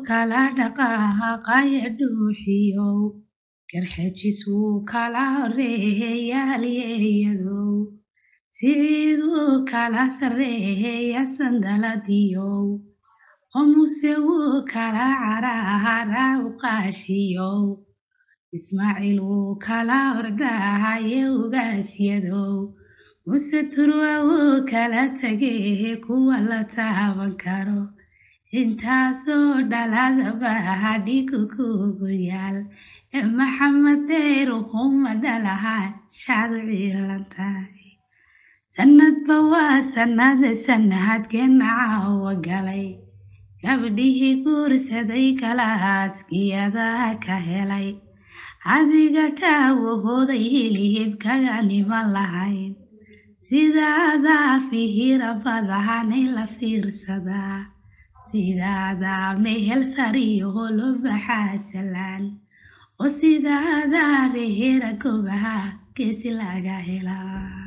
kala dhaqaaqaya dhuuxiyow garxajis wuu kala horeeyaalyeeyadow siciiduu kala sarreeya sandaladiyow qomuse wuu kala carahara u qaashiyow ismaaciil wuu kala ordahaye ugaasyadow muse turwa wuu kala tegee kuwa la taaban karo intaasoo dhaladaba hadhigu kugu yaal ee maxamed deyr ukuma dhalaha shaad ciilantahay sanadba waa sanade sanahadkeena caawa galay gabdhihii guursaday kalaaskiyadaa ka helay adiga kaawahooday hilihibkaga niman lahayn sidaadaa fihira badahanay la fiirsadaa sidaadaa mehel sariyo holo baxaasalaan oo sidaadaa rehera gobaha geesi laga helaa